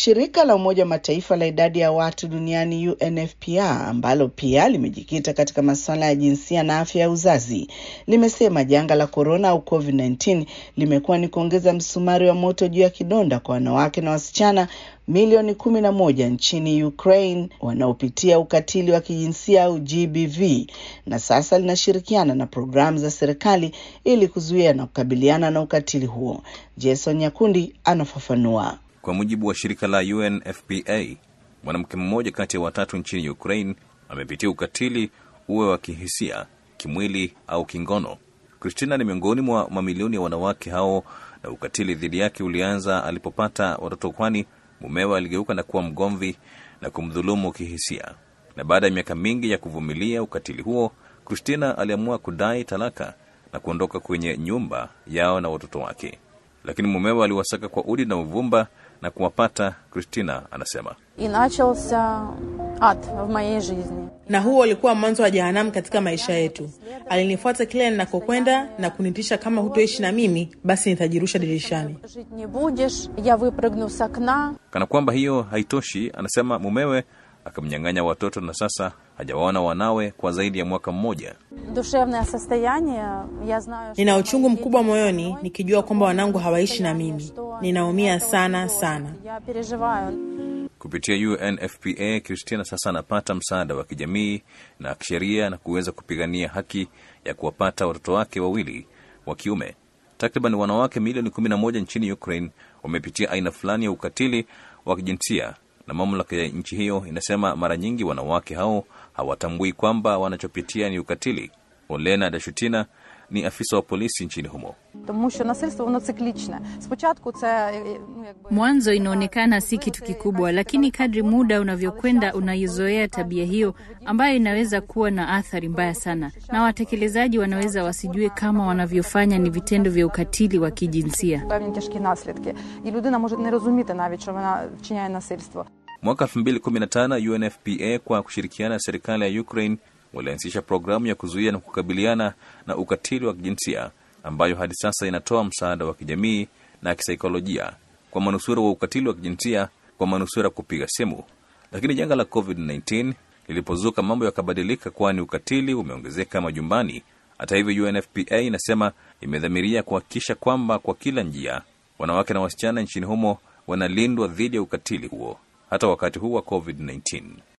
Shirika la Umoja wa Mataifa la idadi ya watu duniani UNFPA ambalo pia limejikita katika masuala ya jinsia na afya ya uzazi limesema janga la korona au COVID-19 limekuwa ni kuongeza msumari wa moto juu ya kidonda kwa wanawake na wasichana milioni kumi na moja nchini Ukraine wanaopitia ukatili wa kijinsia au GBV, na sasa linashirikiana na programu za serikali ili kuzuia na kukabiliana na ukatili huo. Jason Nyakundi anafafanua. Kwa mujibu wa shirika la UNFPA, mwanamke mmoja kati ya watatu nchini Ukraine amepitia ukatili, uwe wa kihisia, kimwili au kingono. Christina ni miongoni mwa mamilioni ya wanawake hao, na ukatili dhidi yake ulianza alipopata watoto, kwani mumewe aligeuka na kuwa mgomvi na kumdhulumu kihisia. Na baada ya miaka mingi ya kuvumilia ukatili huo, Christina aliamua kudai talaka na kuondoka kwenye nyumba yao na watoto wake, lakini mumewe aliwasaka kwa udi na uvumba na kuwapata. Christina anasema И начался ад в моей жизни. na huo ulikuwa mwanzo wa jehanamu katika maisha yetu. Alinifuata kila ninakokwenda na kunitisha, kama hutoishi na mimi basi nitajirusha dirishani. Жить не будешь, я выпрыгну с окна. kana kwamba hiyo haitoshi, anasema mumewe akamnyang'anya watoto na sasa hajawaona wanawe kwa zaidi ya mwaka mmoja. Душевное состояние, я знаю, Nina uchungu mkubwa moyoni nikijua kwamba wanangu hawaishi na mimi. Ninaumia sana sana. Я переживаю. Kupitia UNFPA, Christina sasa anapata msaada wa kijamii na kisheria na kuweza kupigania haki ya kuwapata watoto wake wawili wa kiume. Takriban wanawake milioni 11 nchini Ukraine wamepitia aina fulani ya ukatili wa kijinsia, na mamlaka ya nchi hiyo inasema mara nyingi wanawake hao hawatambui kwamba wanachopitia ni ukatili. Olena Dashutina ni afisa wa polisi nchini humo. Тому що насильство воно циклічне. Спочатку це е, ну якби Mwanzo inaonekana si kitu kikubwa, lakini kadri muda unavyokwenda unaizoea tabia hiyo ambayo inaweza kuwa na athari mbaya sana, na watekelezaji wanaweza wasijue kama wanavyofanya ni vitendo vya ukatili wa kijinsia. певні тяжкі наслідки. І людина може не розуміти навіть, що вона вчиняє насильство. Mwaka 2015 UNFPA kwa kushirikiana na serikali ya Ukraine walianzisha programu ya kuzuia na kukabiliana na ukatili wa kijinsia ambayo hadi sasa inatoa msaada wa kijamii na kisaikolojia kwa manusura wa ukatili wa kijinsia kwa manusura kupiga simu. Lakini janga la COVID-19 lilipozuka, mambo yakabadilika, kwani ukatili umeongezeka majumbani. Hata hivyo, UNFPA inasema imedhamiria kuhakikisha kwamba kwa kila njia wanawake na wasichana nchini humo wanalindwa dhidi ya ukatili huo hata wakati huu wa COVID-19.